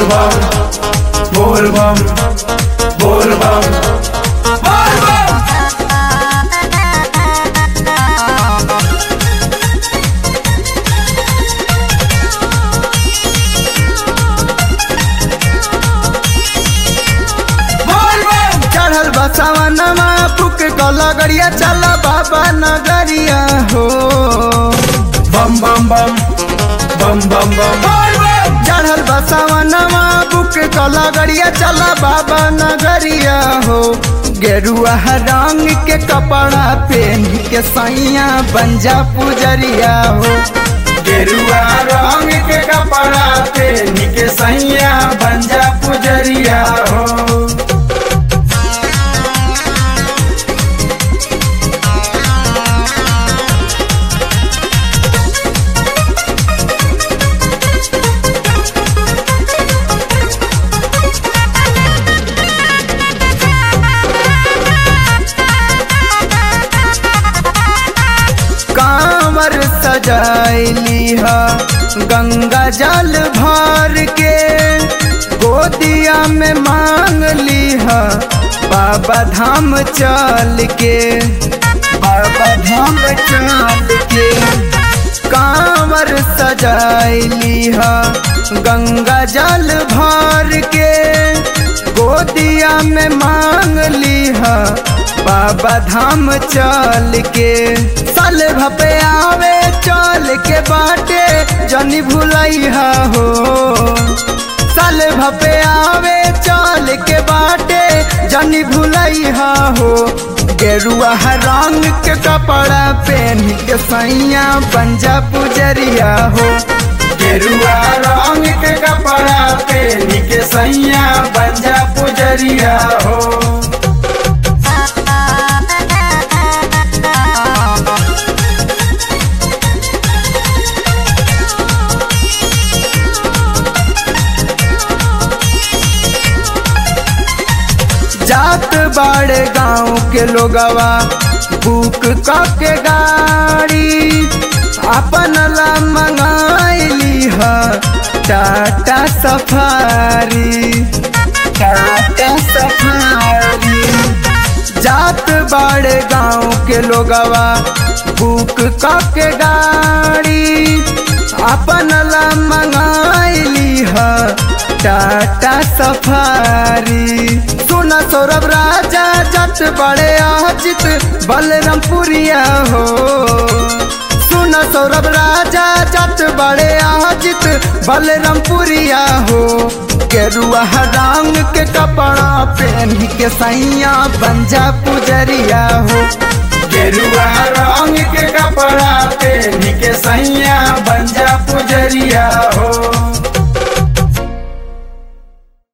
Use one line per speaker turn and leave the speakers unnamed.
bam, bol bam, bol bam, bol bam. Bol bam.
चढ़ल बसवनमा फुक गलगड़िया चल बाबा नगरिया हो
Bam bam bam, bam bam bam, bol bam.
चढ़ल बसवनमा फुक गलगड़िया चल बाबा नगरिया हो गेरुआ रंग के कपड़ा पहन के सैया बंजा पुजरिया हो
गेरुआ रंग के कपड़ा पहन के सैया बंजा पुजरिया हो
कांवर सजाइली हा गंगा जल भर के गोदिया में मांग ली हा बाबा धाम चल के बाबा धाम चल के कांवर सजाइली हा गंगा जल भर के गोदिया में मांग ली हा बाबा धाम चल के साल भपे आवे चल के बाटे जनी भुलैहा हो साल भपे आवे चल के बाटे जनी भुलैहा हो गेरुआ रंग के कपड़ा पहन के सैया पंजा पुजरिया हो
गेरुआ रंग के कपड़ा पहन के सैया बंजा पुजरिया हो
जात बाड़े गांव के लोगवा बुक के गाड़ी अपन ला मंगाइली ह टाटा सफारी टाटा सफारी जात बाड़े गांव के लोगवा बुक के गाड़ी अपन ला मंगाइली ह टाटा सफारी सुन सौरभ राजा जट बड़े अजित बलरामपुरिया हो सुन सौरभ राजा जट बड़े अजित बलरामपुरिया हो गेरुआ रंग के कपड़ा पहन के सैया बंजा पुजरिया हो
गेरुआ रंग के कपड़ा पहन के सैया बंजा पुजरिया